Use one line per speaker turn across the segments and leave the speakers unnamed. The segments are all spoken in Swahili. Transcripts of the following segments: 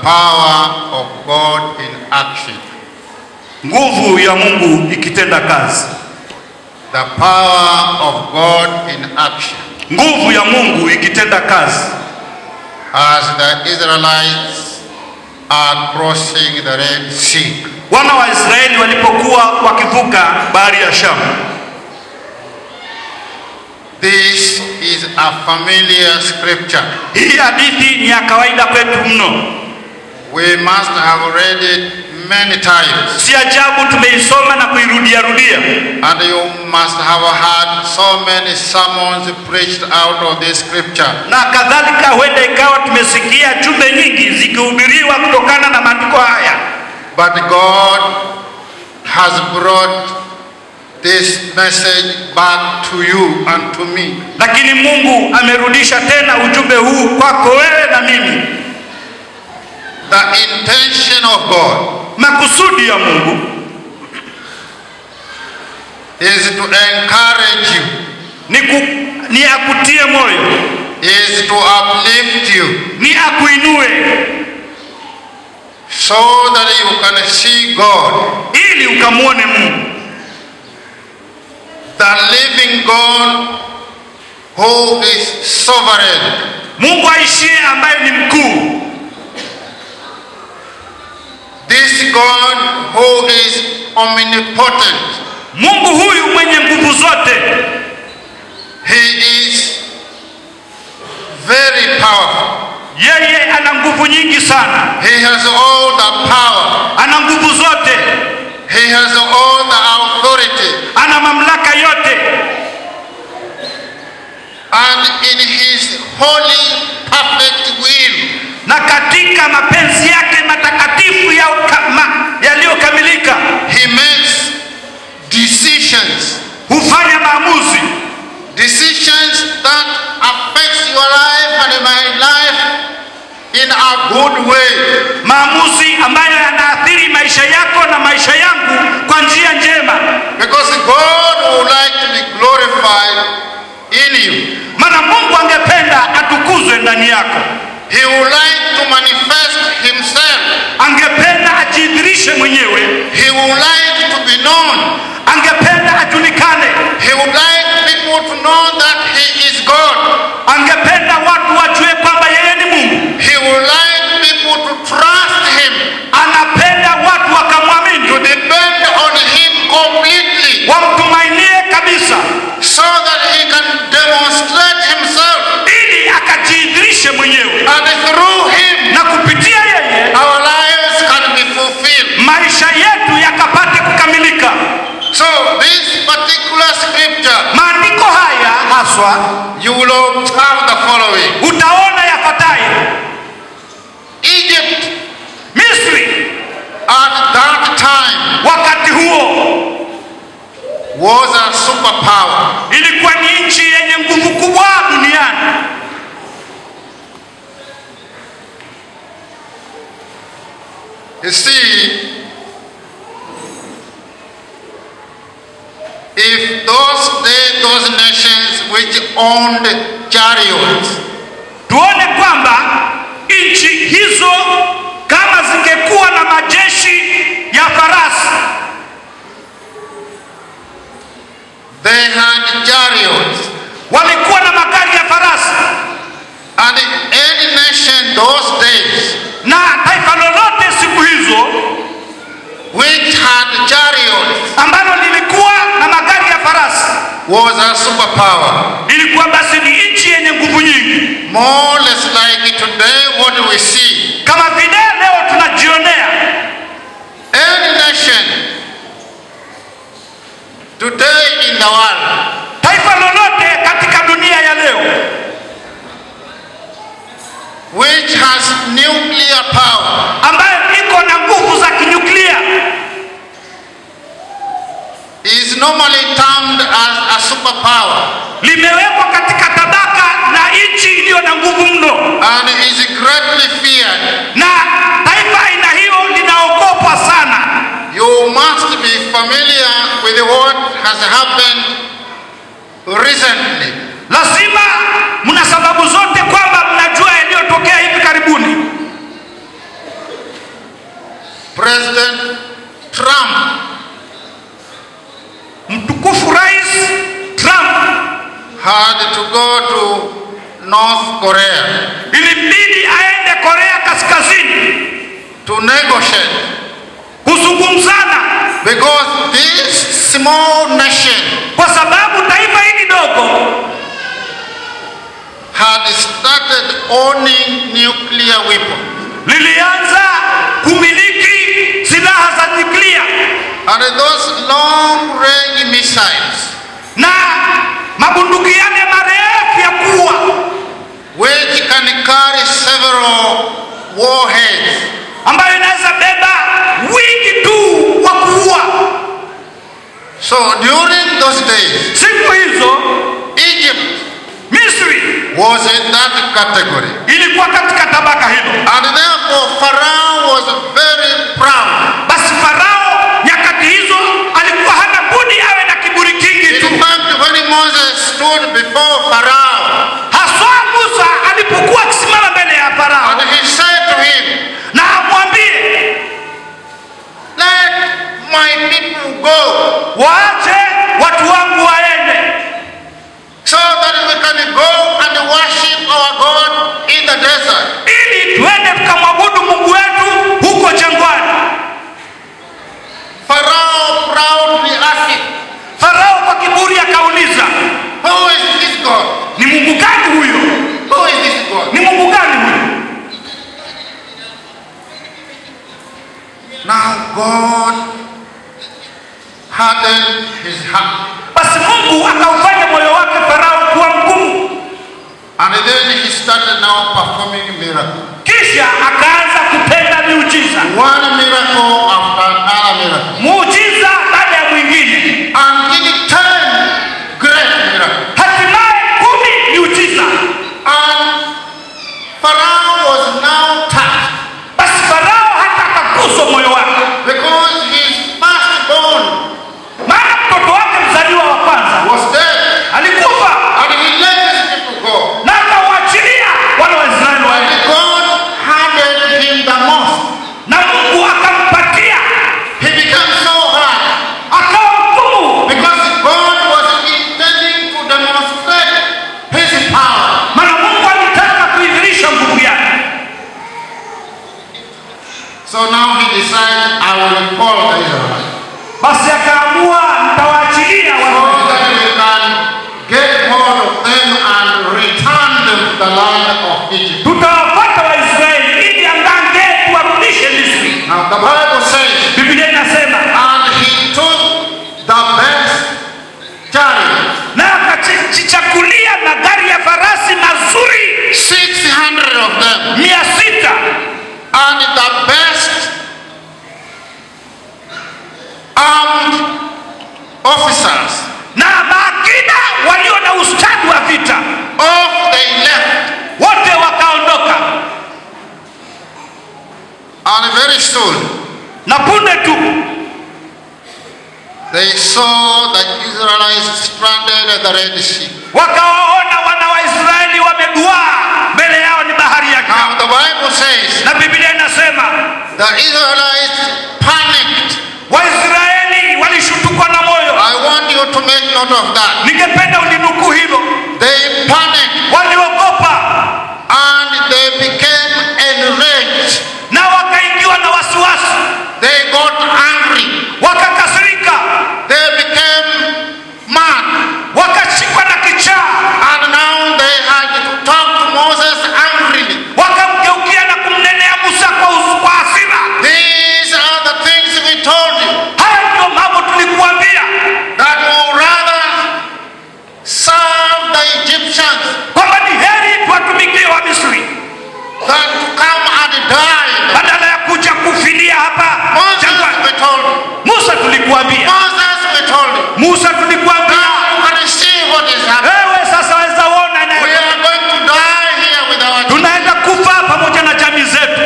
power of God in action.
nguvu ya Mungu ikitenda kazi,
The power of God in action.
nguvu ya Mungu ikitenda kazi.
As the Israelites are crossing the Red Sea.
Wana wa Israeli walipokuwa wakivuka bahari ya Shamu,
This is a familiar scripture.
hii hadithi ni ya kawaida kwetu mno.
We must have read it many times.
Si ajabu tumeisoma na kuirudia rudia,
And you must have had so many sermons preached out of this scripture.
na kadhalika, huenda ikawa tumesikia jumbe nyingi zikihubiriwa kutokana na maandiko haya,
But God has brought this message back to you and to me.
lakini Mungu amerudisha tena ujumbe huu kwako wewe na mimi.
The intention of God
Makusudi ya Mungu
is to encourage you,
ni, ku, ni akutie moyo,
is to uplift you,
ni akuinue,
so that you can see God,
ili ukamwone Mungu,
the living God who is sovereign,
Mungu aishie ambaye ni mkuu,
this God who is omnipotent.
Mungu huyu mwenye nguvu zote,
He is very powerful.
yeye ana nguvu nyingi sana,
He has all the power.
ana nguvu zote,
He has all the authority.
ana mamlaka yote,
And in his holy, perfect will,
na katika mapenzi yake matakatifu ya ukama- yaliyokamilika
he makes decisions.
hufanya maamuzi
Decisions that affects your life and my life in a good way.
maamuzi ambayo yanaathiri maisha yako na maisha yangu kwa njia njema,
Because God would like to be glorified in you.
maana Mungu angependa atukuzwe ndani yako,
He would like to manifest himself.
angependa ajidhirishe mwenyewe,
He would like to be known.
angependa ajulikane,
He would like people to know that he is God.
angependa watu wajue kwamba yeye ni Mungu,
He would like people to trust him,
anapenda watu wakamwamini,
to depend on him completely,
wamtumainie kabisa,
so that he can demonstrate himself.
ili akajidhirishe mwenyewe,
And through him,
na kupitia yeye
our lives can be fulfilled.
maisha yetu yakapate kukamilika.
So, this particular scripture,
Maandiko haya haswa
you will observe the following
utaona yafuatayo:
Egypt
Misri
at that time
wakati huo
was a superpower.
ilikuwa ni nchi yenye nguvu kubwa duniani.
You see, if those they, those nations which owned chariots
Tuone kwamba nchi hizo kama zingekuwa na majeshi ya farasi,
they had chariots
walikuwa na magari ya farasi,
and any nation those days
na taifa lolote siku hizo
which had chariots
ambalo lilikuwa na magari ya farasi
was a superpower
ilikuwa basi ni nchi yenye nguvu nyingi,
more or less like today what we see
kama vile leo tunajionea
any nation today in the world
taifa lolote katika dunia ya leo
which has nuclear power
ambayo iko na nguvu za kinyuklia
is normally termed as a superpower
limewekwa katika tabaka la nchi iliyo na nguvu mno,
and is greatly feared.
na taifa aina hiyo linaogopwa sana.
You must be familiar with what has happened recently.
Lazima mna sababu zote kwamba mnajua yaliyotokea hivi karibuni.
President Trump
mtukufu Rais Trump
had to go to North Korea
ilimbidi aende Korea Kaskazini
to negotiate
kuzungumzana,
because this small nation
kwa sababu taifa hili dogo
had started owning nuclear weapons.
lilianza kumiliki silaha za nyuklia
And those long range missiles,
na mabunduki yale marefu ya kuwa
which can carry several warheads,
ambayo inaweza beba wingi tu wa kuua.
so during those days,
Siku hizo
Egypt
Misri
was in that category.
ilikuwa katika tabaka hilo.
And therefore, Pharaoh was very proud.
Basi Farao nyakati hizo alikuwa hana budi awe na kiburi kingi
In
tu.
fact, when Moses stood before Pharaoh,
Haswa Musa alipokuwa akisimama mbele ya Farao
and he said to him,
na amwambie
Let my people go,
waache watu wangu waende,
so that we can go and worship our God in the desert.
ili tuende tukamwabudu Mungu wetu huko jangwani.
Pharaoh proudly asked,
Farao kwa kiburi akauliza,
Who is this God?
ni Mungu gani huyo?
Who is this God?
Ni Mungu gani huyo?
Now God hardened his heart.
Basi Mungu akaufanya moyo wake Farao kuwa mgumu,
And then he started now performing miracles.
kisha akaanza kutenda miujiza,
One miracle after another miracle.
muujiza baada ya mwingine,
And he did ten great miracles.
hatimaye kumi miujiza.
And Pharaoh was now touched
Basi Farao hata akaguswa moyo wake,
because his firstborn
maana mtoto wake mzaliwa wa kwanza
was dead.
alikufa,
And he let his people go.
na akawaachilia wale Waisraeli
And
waende,
God hardened him the most.
na Mungu akampatia,
He became so hard
akawa mgumu,
because God was intending to demonstrate his power.
maana Mungu alitaka kuidhirisha nguvu yake.
So now he decided, I will call the Israelites.
Basi akaamua nitawaachilia
So
wale
that we can get hold of them and return them to the land of Egypt.
tutawapata Waisraeli ili angange tuwarudishe Misri.
Now the Bible says,
Biblia inasema
and he took the best chariot,
na akajichakulia magari ya farasi mazuri
600 of them,
mia sita
and the best armed officers
na maakida walio na ustadi wa vita
of they left.
wote wakaondoka,
And very soon
na punde tu
they saw the Israelites stranded at the Red Sea.
wakawaona wana wa Israeli wameduaa, mbele yao ni bahari ya
Now
Shamu,
the Bible says
na Biblia inasema
the Israelites panicked.
Waisraeli walishutukwa na moyo.
I want you to make note of that.
Ningependa ulinukuu hilo,
They panicked
waliogopa
and they became enraged.
na wakaingiwa na wasiwasi,
They got angry.
wakakasirika,
They became mad.
wakashikwa na kichaa,
And now they had to talk to Moses angrily.
wakamgeukia na kumnenea Musa kwa, us- kwa hasira.
These are the things we told you
Haya ndio mambo tulikuambia
that will rather serve the Egyptians
kwamba ni heri tuwatumikie wa Misri
than to come and die.
badala ya kuja kufilia hapa
Moses,
jangwani.
we told you.
Musa tulikuambia,
Moses, we told you.
Musa tulikuambia,
Now you can see what is happening.
wewe sasa waweza ona
We
inayo-
are going to die here with our children.
tunaenda kufa pamoja na jamii zetu,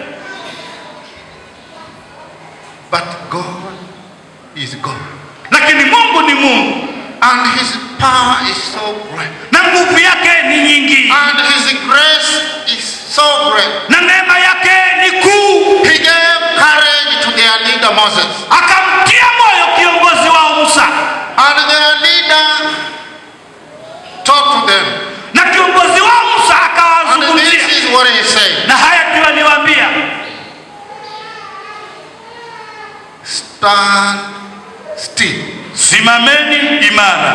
But God is God.
lakini Mungu ni Mungu
And his power is so great.
na nguvu yake ni nyingi
And his grace is so great.
na neema yake ni kuu.
He gave courage to leader Moses.
akamtia moyo kiongozi wao Musa,
And their leader talked to them.
na kiongozi wao Musa
And
akawazungumzia,
this is what he said.
na haya ndio aliwaambia,
Stand still
simameni imara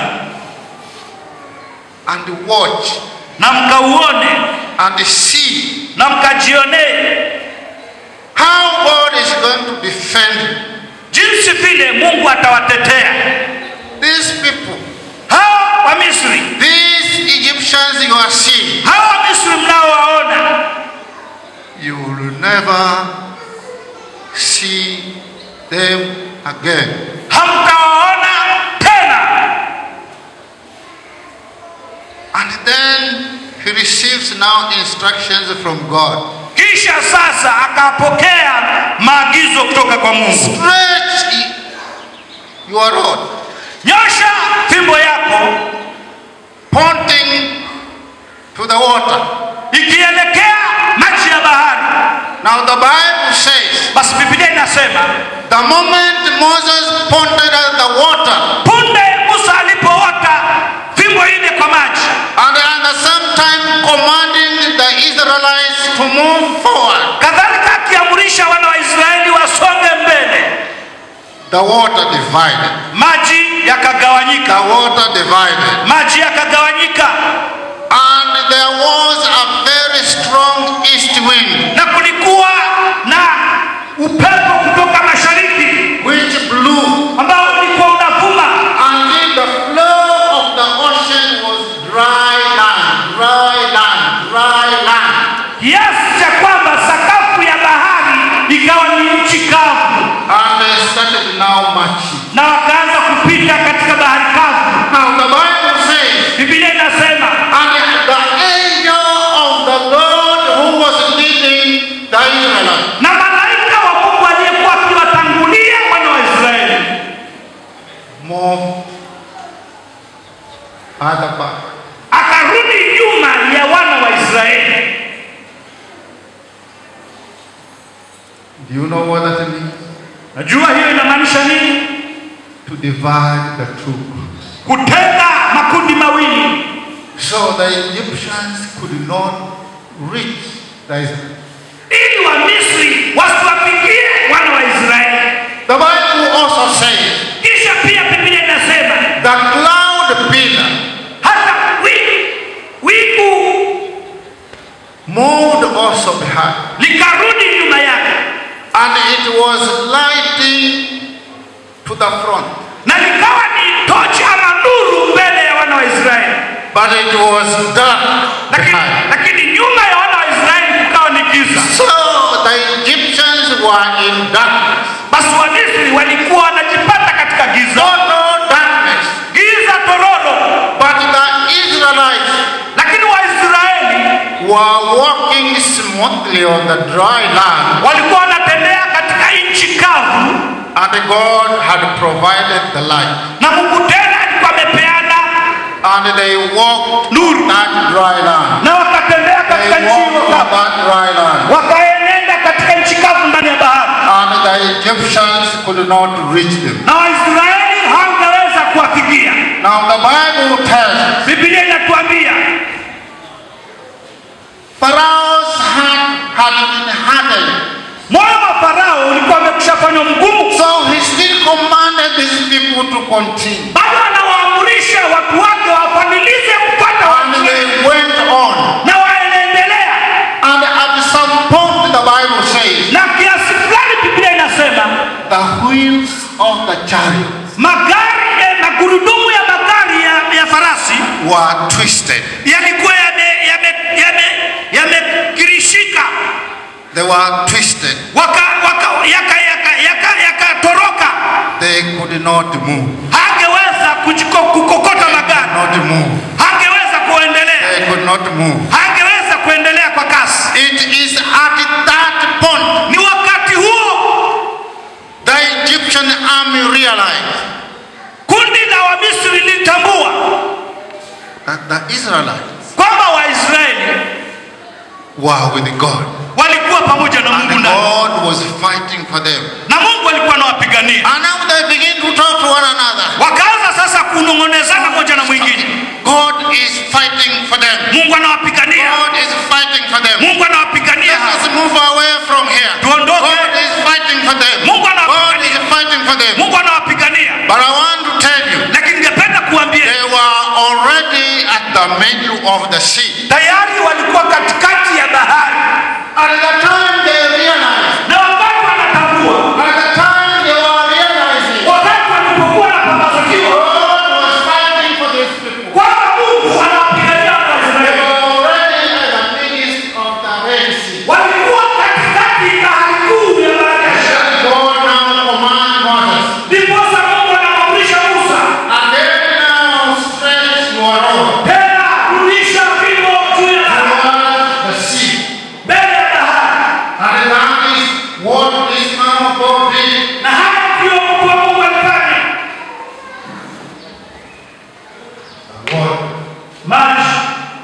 and watch
na mkauone
and see
na mkajionee
how God is going to defend
jinsi vile Mungu atawatetea
these people.
hao wa Misri,
These Egyptians you are seeing,
hao wa Misri mnaowaona,
you will never see them again.
hamtawaona tena.
And then he receives now instructions from God.
Kisha sasa akapokea maagizo kutoka kwa Mungu,
Stretch i- your rod,
nyosha fimbo yako
pointing to the water.
ikielekea maji ya bahari.
Now the Bible says,
Basi Biblia inasema
the moment Moses pointed at the water,
punde Musa alipoota fimbo ile kwa maji,
and at the same time commanding the Israelites to move forward,
kadhalika akiamrisha wana wa Israeli wasonge mbele,
the water divided.
maji yakagawanyika,
The water divided.
maji yakagawanyika,
And there was a very strong east wind
na kulikuwa na upepo kutoka mashariki
which blew
ambao ulikuwa unavuma
until the floor of the ocean was dry land, dry land, dry land.
kiasi cha kwamba sakafu ya bahari ikawa ni nchi kavu,
And they started now marching.
na wakaanza kupita katika bahari kavu.
Now the Bible says,
Biblia inasema
and the angel of the Lord who was leading the Israelites
na malaika wa Mungu aliyekuwa akiwatangulia wana wa Israeli
moved other back.
akarudi nyuma ya wana wa Israeli.
Do you know what that means?
Najua hiyo inamaanisha nini?
To divide the two groups.
Kutenga makundi mawili,
So the Egyptians could not reach the Israelites.
ili wa Misri wasiwafikie wana wa Israeli.
The Bible also says
Kisha pia Biblia inasema
the cloud pillar
hata wingu wingu
moved also behind,
likarudi nyuma yake
and it was lighting to the front,
na likawa ni tochi ama nuru mbele ya wana wa Israeli,
but it was dark
lakini,
behind.
lakini nyuma ya wana wa Israeli kukawa ni giza.
So the Egyptians were in darkness,
Basi Wamisri walikuwa wanajipata katika giza,
total darkness,
giza tororo,
but the Israelites
lakini Waisraeli
were walking smoothly on the dry land,
walikuwa wanatembea katika nchi kavu,
and God had provided the light.
na Mungu tena alikuwa amepeana
And they walked
nuru,
that dry land.
na wakatembea
They
katika nchi
walked
hiyo
on
kavu,
that dry land.
wakaenenda katika nchi kavu ndani ya bahari,
And the Egyptians could not reach them.
na Waisraeli hawangeweza kuwafikia.
Now the Bible tells us
Biblia inatuambia
Pharaoh's heart had been hardened.
moyo wa Farao ulikuwa umekushafanywa mgumu,
So he still commanded these people to continue.
bado anawaamurisha watu wake wafadhilize kupata
And
watu
they went on.
na waendelea,
And at some point the Bible says
na kiasi fulani Biblia inasema
the wheels of the chariots
magari eh, magurudumu ya magari ya, ya farasi
were twisted.
yalikuwa yamekirishika yame, yame, yamekirishika,
They were twisted.
waka, waka, yaka, yaka, yaka, yakatoroka,
They could not move.
hangeweza kujiko- kukokota magari,
Not move.
hangeweza kuendelea,
They could not move.
hangeweza kuendelea kwa kasi.
It is at that point
Ni wakati huo
the Egyptian army realized
kundi la Wamisri lilitambua
that the Israelites
kwamba Waisraeli
were with God.
walikuwa walikuwa pamoja na Mungu
And
ndani
God was fighting for them.
na Mungu alikuwa anawapigania.
And now they begin to talk to one another.
Wakaanza sasa kunong'onezana moja na mwingine,
God is fighting for them.
Mungu anawapigania,
God is fighting for them.
Mungu anawapigania.
Let us move away from here.
Tuondoke.
God is fighting for them.
Mungu
God
anawapigania,
is fighting for them.
Mungu anawapigania.
But I want to tell you,
Lakini ningependa kuambia
they were already at the middle of the sea.
tayari walikuwa katikati ya bahari,
At the time they realized,
na wakati wanatambua,
at the time they were realizing,
wakati walipokuwa na pambazukiwa
God was fighting for these people.
kwamba Mungu anawapigania
They
Waisraeli,
were already at the midst of the Red Sea.
walikuwa katikati ya bahari kuu ya Marekani.
God now command Moses,
Ndiposa Mungu anamwamrisha Musa,
and then now stretch your rod
tena rudisha fimbo juu ya bahari,
towards the sea.
mbele ya bahari,
And that is what this man of God did.
na haya ndiyo mtu wa Mungu alifanya.
God
Maji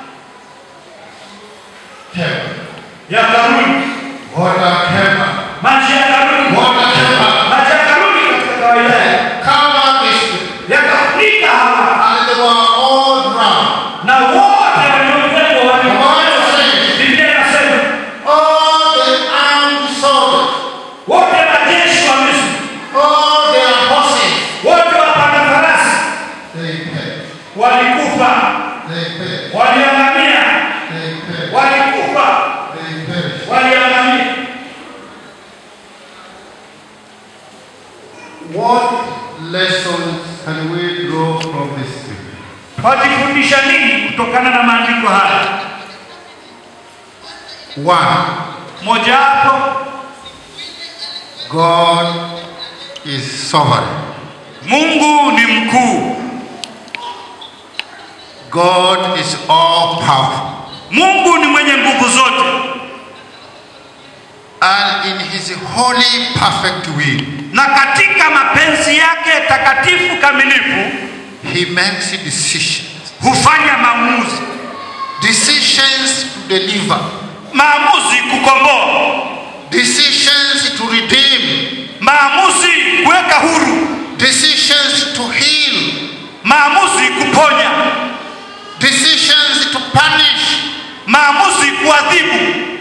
kept.
yakarudi,
Water kept.
maji yakarudi,
Water kept.
maji yakarudi katika kawaida yake.
Cover this people.
yakafunika hawa
And they were all drowned.
na wote waliokuwepo walikufa.
says,
Biblia inasema
All the armed soldiers,
wote majeshi wa Misri,
all their horses,
wote wapanda farasi
they perished.
walikufa,
They perished.
waliangamia,
They perished.
walikufa,
They perished.
waliangamia.
What lessons can we draw from this scripture?
Wajifundisha nini kutokana na maandiko haya?
One,
Mojawapo,
God is sovereign.
Mungu ni mkuu,
God is all powerful.
Mungu ni mwenye nguvu zote,
And in his holy, perfect will,
na katika mapenzi yake takatifu kamilifu
he makes decisions.
hufanya maamuzi,
Decisions to deliver.
maamuzi kukomboa
Decisions to redeem.
maamuzi kuweka huru,
Decisions to heal.
maamuzi kuponya,
Decisions to punish.
maamuzi kuadhibu.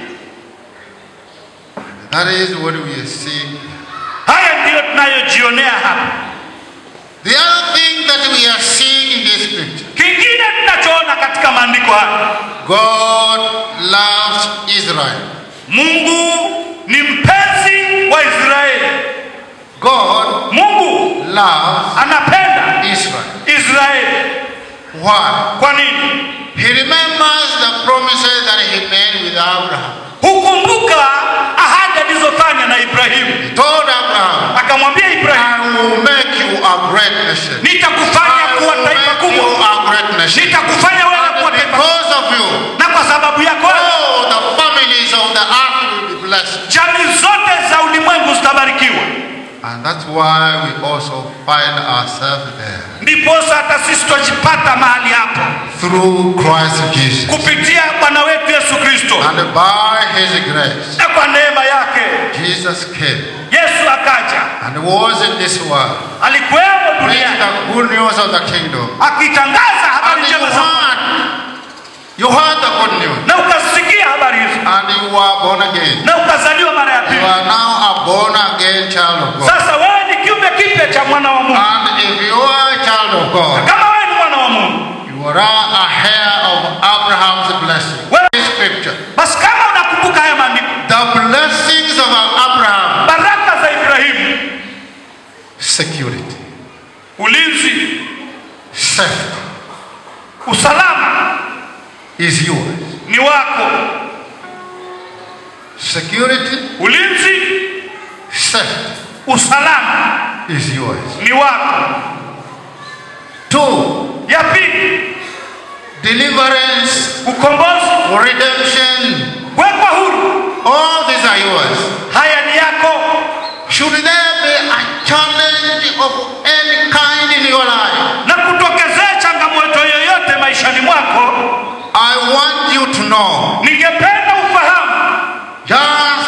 That is what we are seeing.
Haya ndiyo tunayojionea hapa.
The other thing that we are seeing in this scripture
Kingine tunachoona katika maandiko haya,
God loves Israel.
Mungu ni mpenzi wa Israeli.
God
Mungu
loves
anapenda
Israel.
Israeli.
Why?
Kwa nini?
He remembers the promises that he made with Abraham.
Hukumbuka ahadi alizofanya na Ibrahimu.
He told Abraham,
Akamwambia Ibrahimu,
I will make you a great nation.
nitakufanya
I
kuwa
will
taifa
make you
kubwa,
a great nation.
nitakufanya wewe kuwa
And
taifa kubwa,
because of you,
na kwa sababu yako wewe,
all the families of the earth will be blessed.
jamii zote za ulimwengu zitabarikiwa.
And that's why we also find ourselves there.
Ndiposa hata sisi twajipata mahali hapo
Through Christ Jesus.
kupitia Bwana wetu Yesu Kristo,
And by his grace,
na kwa neema yake
Jesus came
Yesu akaja,
and was in this world.
alikuwemo
Preach
duniani
the good news of the kingdom.
akitangaza habari
And you
njema za
heard, you heard the good news.
na ukasikia habari hizo
And you were born again.
na ukazaliwa mara ya
You
pili.
are now a born again child of God.
Sasa wewe ni kiumbe kipya cha mwana wa Mungu.
And if you are a child of God,
Kama wewe ni mwana wa Mungu,
you are a heir of Abraham's blessing.
Well-
This scripture.
basi kama unakumbuka haya maandiko,
The blessings of Abraham,
baraka za Ibrahimu,
security,
ulinzi,
safety
usalama
is yours.
ni wako.
Security,
Ulinzi,
safety
usalama
is yours.
ni wako.
Two,
Ya pili,
deliverance,
ukombozi,
redemption,
kuwekwa huru,
all these are yours.
haya ni yako.
Should there be a challenge of any kind in your life,
Na kutokezea changamoto yoyote maishani mwako,
I want you to know
ningependa ufahamu
just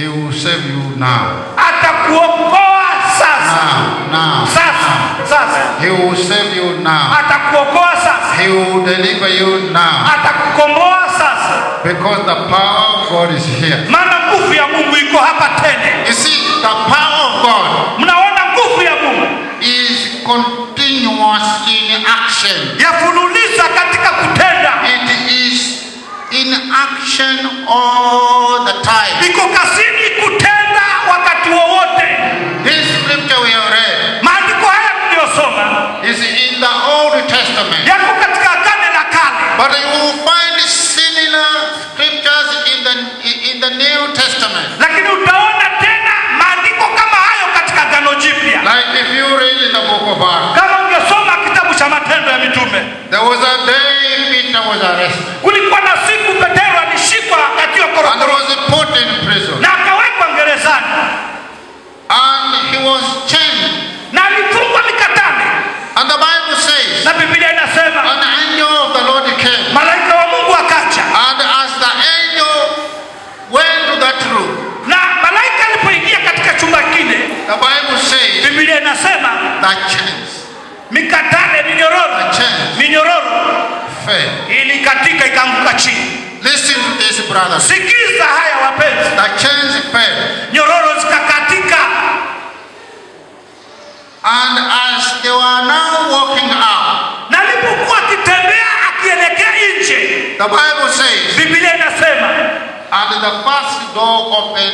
He will save you now.
atakuokoa sasa
Now, now.
sasa sasa
He will save you now.
atakuokoa sasa
He will deliver you now.
atakukomboa sasa
Because the power of God is here.
maana nguvu ya mungu iko hapa tene
You see, the power of God
mnaona nguvu ya mungu
is continuous in action.
yafululiza katika kutenda
It is in action all the time.
iko kazini kutenda wakati wowote
This scripture we have read
maandiko haya mliyosoma
is in the Old Testament.
yako katika agane la kale
But you will find similar scriptures in the in the New Testament.
lakini utaona tena maandiko kama hayo katika agano jipya
Like if you read in the book of Acts,
kama ungesoma kitabu cha matendo ya mitume
there was a day Peter was arrested
kulikuwa na siku petero alishikwa akiwa
and
korokoro
was put in prison.
na akawekwa gerezani
And he was chained.
na alifungwa mikatani
And the Bible says,
na biblia inasema
an angel of the Lord came.
malaika wa mungu akaja
And as the angel went to that room,
na malaika alipoingia katika chumba kile
the Bible says
biblia inasema
the chains,
mikatane minyororo
the chains
minyororo
fell.
ilikatika ikaanguka chini
Listen to this, brothers.
sikiza haya wapenzi
The chains fell.
nyororo zikakatika
And as they were now walking out,
na alipokuwa akitembea akielekea nje
the Bible says,
biblia inasema
and the first door opened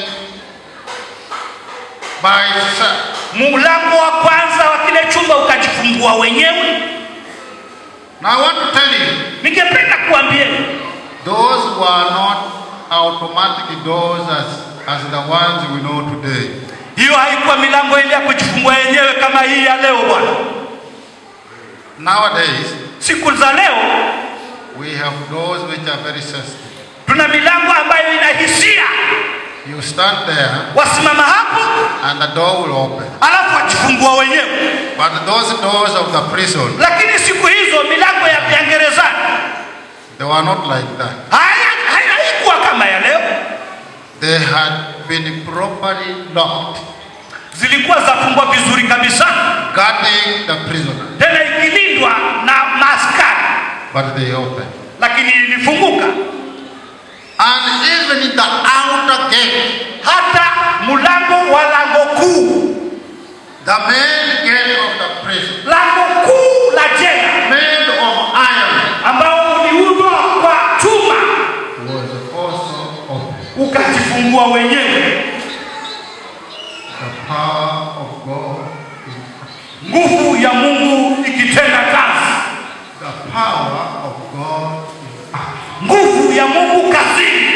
by itself.
mlango wa kwanza wa kile chumba ukajifungua wenyewe
Now I want to tell you,
ningependa kuambieni
those were not automatic doors as, as the ones we know today.
hiyo haikuwa milango ile ya kujifungua yenyewe kama hii ya leo bwana
Nowadays,
siku za leo
we have doors which are very sensitive.
tuna milango ambayo ina hisia
You stand there
wasimama hapo
and the door will open.
alafu wajifungua wenyewe
But those doors of the prison,
lakini siku hizo milango ya ya gerezani
they were not like that.
haya- haya- haikuwa kama ya leo
They had been properly locked,
zilikuwa zafungwa vizuri kabisa
guarding the prisoner.
tena ikilindwa na maaskari
But they opened.
lakini ilifunguka
And even in the outer gate,
hata mlango wa lango kuu
the main gate of the prison,
lango kuu la jela
made of iron,
ambao uliundwa kwa chuma
was also open.
ukajifungua wenyewe
The power of God in action.
nguvu ya mungu ikitenda kazi
The power of God in action.
nguvu ya mungu kazini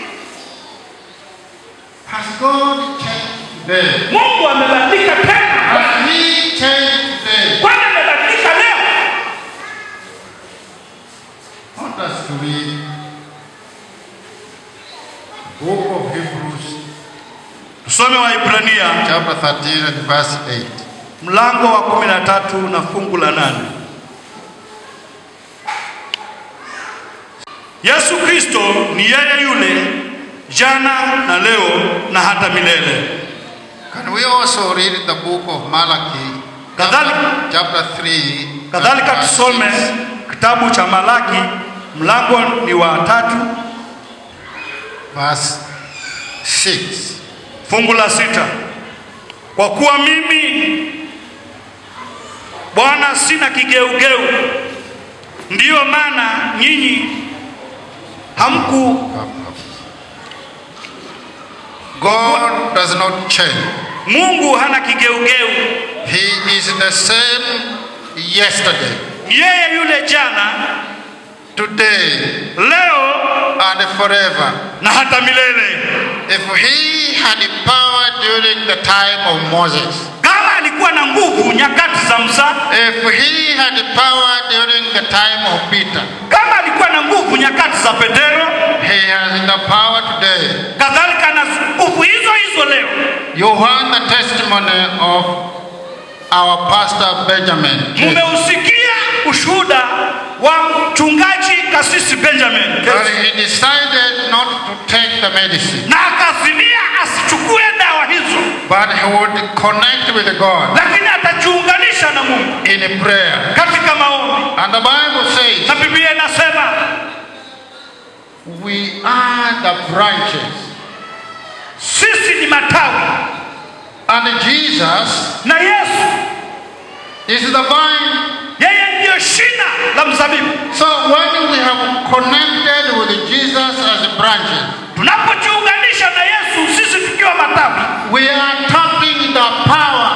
Has God changed today?
mungu amebadilika tena
Has He changed today?
kwani amebadilika leo
I want us to read Book of Hebrews,
tusome waibrania
chapter 13 and verse 8.
mlango wa kumi na tatu na fungu la nane yesu kristo ni yeye yule jana na leo na hata milele
Can we also read the book of Malachi,
Kadhalika-
chapter 3, and
kadhalika
verse
tusome
6?
kitabu cha malaki mlango ni wa tatu
verse 6.
fungu la sita kwa kuwa mimi bwana sina kigeugeu ndiyo maana nyinyi hamku
God does not change.
mungu hana kigeugeu
He is the same yesterday,
yeye yule jana
today,
leo
and forever.
na hata milele
If he had power during the time of Moses,
kama alikuwa na nguvu nyakati za musa
if he had power during the time of Peter,
kama alikuwa na nguvu nyakati za petero
he has the power today.
kadhalika na nguvu hizo hizo leo
You heard the testimony of our pastor Benjamin.
mumeusikia ushuhuda wa mchungaji kasisi benjamin
But he decided not to take the medicine.
na akazimia asichukue
but he would connect with God
lakini atajiunganisha na Mungu
in prayer.
katika maombi,
And the Bible says,
na Biblia inasema
We are the branches.
sisi ni matawi
And Jesus
na Yesu
is the vine.
yeye ndiyo shina la mzabibu.
So when we have connected with Jesus as branches,
Tunapojiunganisha na Yesu sisi tukiwa matawi,
we are tapping the power.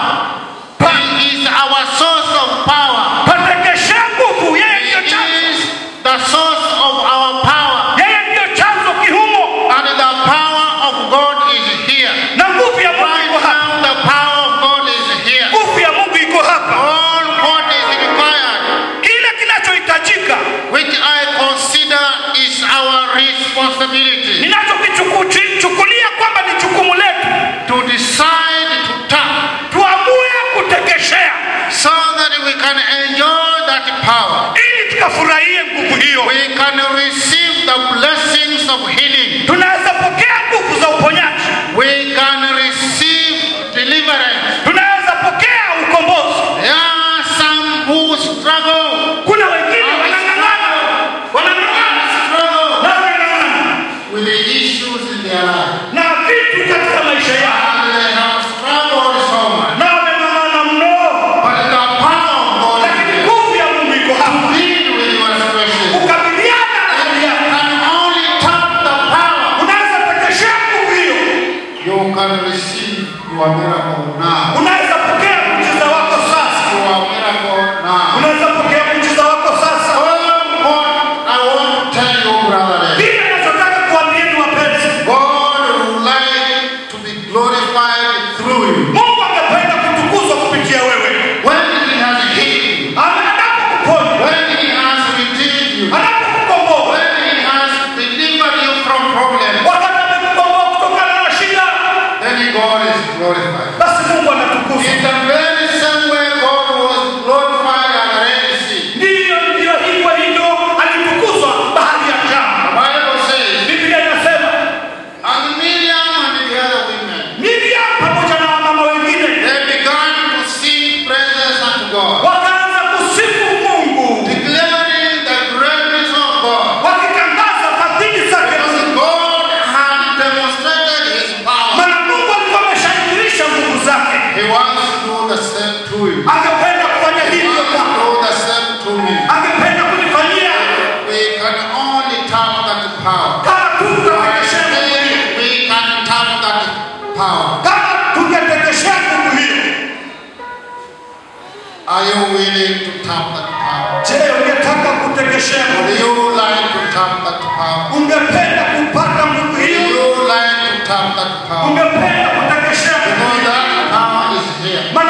He is our source of power.
patekeshea nguvu. Yeye ndiyo
He
chanzo,
is the source of our power.
yeye ndiyo chanzo kihumo,
And the power of God is here.
na nguvu ya Mungu
Right
iko hapa,
now, the power of God is here.
nguvu ya Mungu iko hapa.
All what is required,
Kile kinachohitajika
which I consider is our responsibility,
ninachokichukulia kwamba ni jukumu letu,
to decide to tap
tuamue kutekeshea
so that we can enjoy that power.
ili tukafurahie nguvu hiyo.
We can receive the blessings of healing.
Tunaweza pokea nguvu za uponyaji,
We can receive deliverance.
tunaweza pokea ukombozi.
There are some who struggle,
Kuna wengine wanang'ang'ana, wanang'ang'ana
struggle
na wanang'ang'ana
with the issues in their life.
na vitu katika maisha yao
And they have struggled so much.
na wameng'ang'ana mno,
But the power of God is
lakini
there.
nguvu ya Mungu iko hapa
Deal with your situation.
kukabiliana na hali
You
yako.
can only tap the power.
Unaweza tekeshea nguvu hiyo,
You can receive your miracle now.
unaweza pokea muujiza wako sasa,
Your miracle now.
unaweza pokea muujiza wako sasa.
Oh, God, I want to tell you, brother,
Vile nachotaka kuambieni wapenzi,
God would like to be glorified through you.
Mungu angependa kutukuzwa kupitia wewe.
When He has healed you,
Anapokuponya,
when He has redeemed you,
anapokukomboa,
when He has delivered you from problems,
wakati amekukomboa kutokana na shida,
then God is glorified.
basi Mungu anatukuzwa.
In the very same way God was glorified at the Red Sea.
Ndiyo, ndiyo hivyo hivyo alitukuzwa bahari ya
The
Shamu.
Bible says,
Biblia inasema
and Miriam and the other women,
Miriam pamoja na wamama wengine
they began to sing praises unto God,
wakaanza kusifu Mungu,
declaring the greatness of God.
wakitangaza fadhili zake
Because
Mungu.
God had demonstrated His power.
Maana Mungu alikuwa ameshadhihirisha nguvu zake,
He wants to do the same to you.
angependa kufanya
He
hivyo
wants to
kwako,
do the same to me.
angependa kunifanyia
We can only tap that power.
kama tu
I
tutatekeshea nguvu hiyo,
say we can tap that power.
kama tungetekeshea nguvu hiyo.
Are you willing to tap that power?
Je, ungetaka kutekeshea nguvu
Would
hiyo?
you like to tap that power?
Ungependa kupata nguvu
Would
hiyo?
you like to tap that power?
Ungependa kutekeshea nguvu
Because
hiyo?
that power is here.
Maana